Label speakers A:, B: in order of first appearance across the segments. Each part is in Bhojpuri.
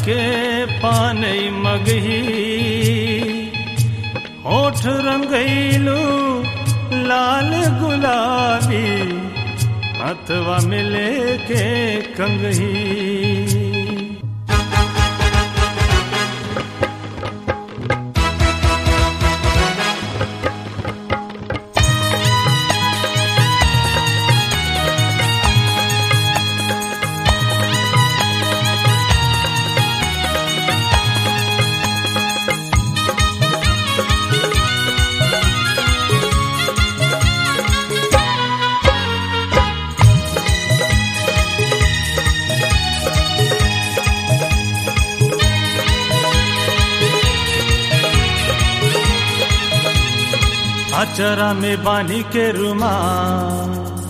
A: के पानई मगही होठ रंगैलू लाल गुलाबी हथवा मिले के कंगही अचरा में बानी के रुमाल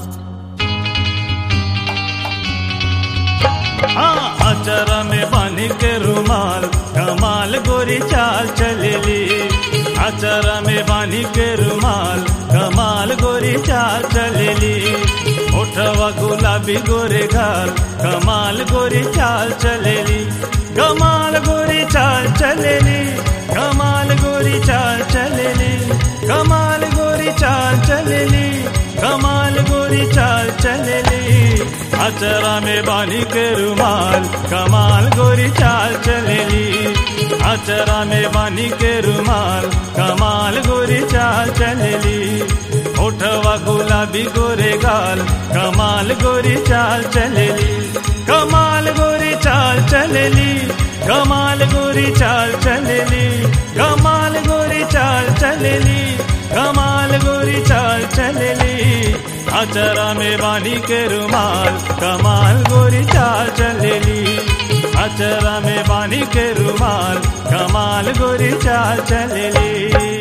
A: हाँ अचरा में बानी के रुमाल कमाल गोरी चाल चलेली अचरा में बानी के रुमाल कमाल गोरी चाल चलेली उठवा गुलाबी गोरे घाल कमाल गोरी चाल चलेली कमाल गोरी चाल चलेली कमाल गोरी चाल चलेली कमाल गोरी चाल चलेली कमाल गोरी चाल चलेली अचरा में बानी के रुमाल कमाल गोरी चाल चलेली अचरा में बानी के रुमाल कमाल गोरी चाल चलेली उठवा गुलाबी गोरे गाल कमाल गोरी चाल चलेली कमाल गोरी चाल चलेली कमाल गोरी चाल चलेली कमाल गोरी चाल चलेली कमाल गोरी चाल चलेली अचरा में बानी के रुमाल कमाल गोरी चाल चलेली अचरा में बानी के रुमाल कमाल गोरी चाल चलेली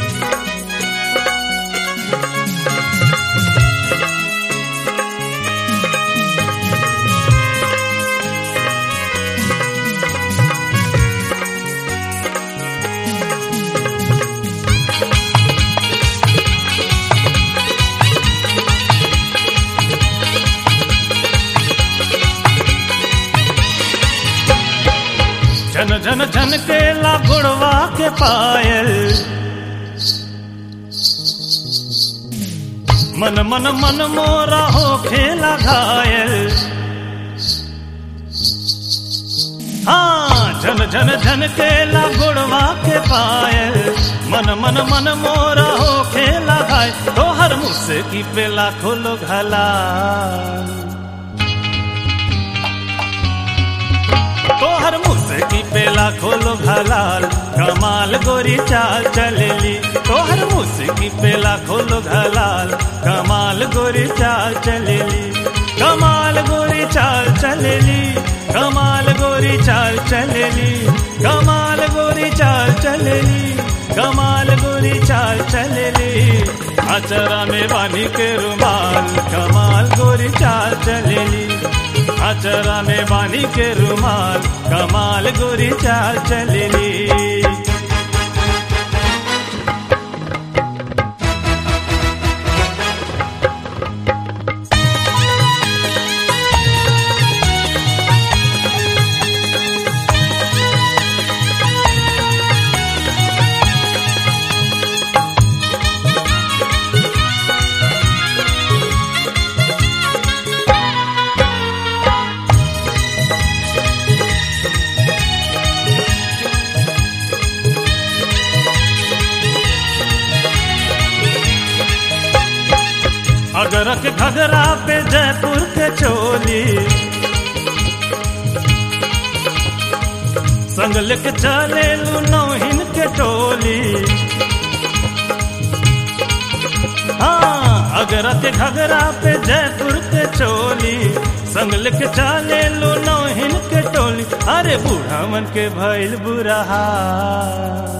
A: झन झन झन के ला गुड़वा के पायल मन मन मन मोरा हो खेला घायल हाँ झन झन झन के ला गुड़वा के पायल मन मन मन मोरा हो खेला घायल तो हर मुझसे की पेला खोलो घला तोहर मुस्की पेला खोलो घलाल कमाल गोरी चाल चलेली तोहर मुस्की पेला खोलो घलाल कमाल गोरी चाल चलेली कमाल गोरी चाल चलेली कमाल गोरी चाल चलेली कमाल गोरी चाल चलेली कमाल गोरी चाल चलेली अचरा में बानी के रुमाल कमाल गोरी चाल चलेली अचरा में बानी के रुमाल कमाल गोरी चाल चलेली अगर के घगरा पे जयपुर के चोली संग लेके चले लू नौहिन के टोली हाँ अगर के घगरा पे जयपुर के चोली संग लेके चले लू नौहिन के टोली अरे बूढ़ा मन के भइल बुरा हाल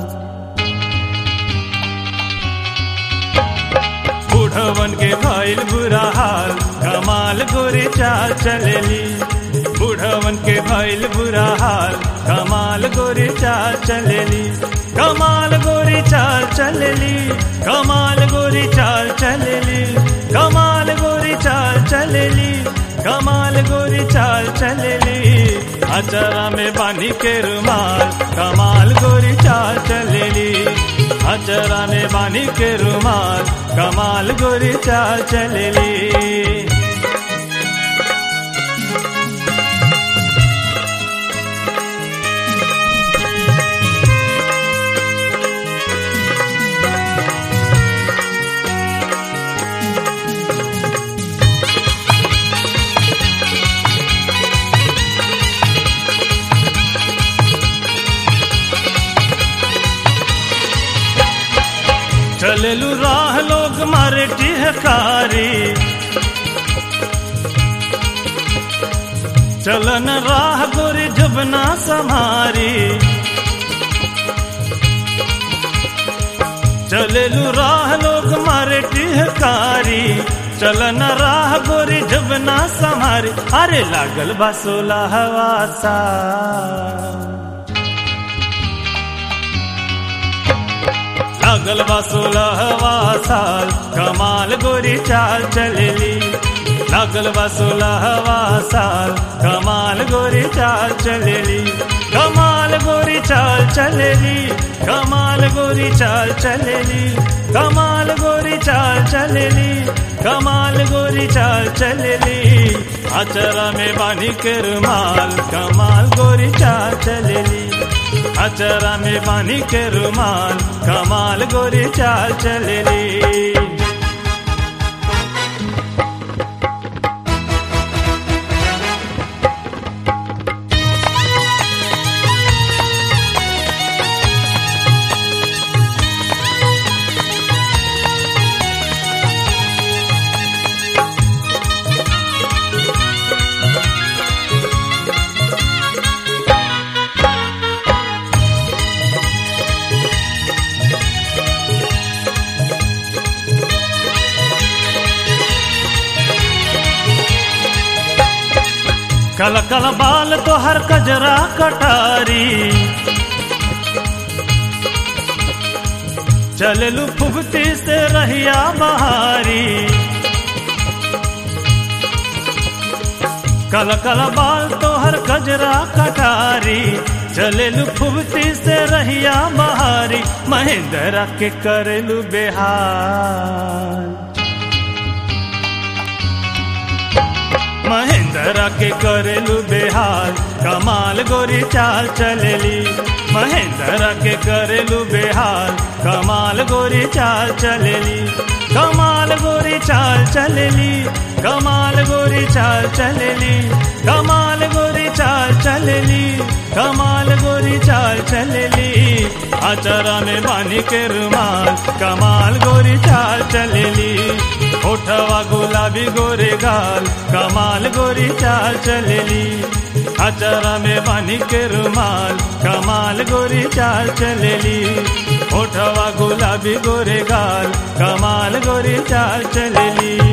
A: बूढ़वन के भइल बुरा हाल कमाल गोरी चाल चलेली बूढ़वन के भइल बुरा हाल कमाल गोरी चाल चलेली कमाल गोरी चाल चलेली कमाल गोरी चाल चलेली कमाल गोरी चाल चलेली कमाल गोरी चाल चलेली अचरा में बानी के रुमाल कमाल गोरी चाल चलेली अचरा में बानी के रुमाल कमाल गोरी चाल चलेली चलेलू राह लोग मारे टिहकारी चलन राह गोरी जुबना समारी चलेलू राह लोग मारे टिहकारी चलन राह गोरी जुबना समारी अरे लागल बसोला हवा सा लागल बा सोलहवा साल कमाल गोरी चाल चलेली लागल बा सोलहवा साल कमाल गोरी चाल चलेली कमाल गोरी चाल चलेली कमाल गोरी चाल चलेली कमाल गोरी चाल चलेली कमाल गोरी चाल चलेली अचरा में बानी के रुमाल कमाल गोरी चाल चलेली अचरा में पानी के रुमाल कमाल गोरी चाल चलेली कल कल बाल तो हर कजरा कटारी चललू फुगती से रहिया बहारी कल कल बाल तो हर कजरा कटारी चललू फुगती से रहिया बहारी महेंद्र के करलू बेहार महेंद्र के करेलू बेहाल कमाल गोरी चाल चलेली महेंद्र के करेलू बेहाल कमाल गोरी चाल चलेली कमाल गोरी चाल चलेली कमाल गोरी चाल चलेली कमाल गोरी चाल चलेली कमाल गोरी चाल चलेली अचरा में बानी के रुमाल कमाल गोरी चाल चलेली ओठवा गुलाबी गोरे गाल कमाल गोरी चाल चलेली अचरा में बानी के रुमाल कमाल गोरी चाल चलेली ओठवा गुलाबी गोरे गाल कमाल गोरी चाल चलेली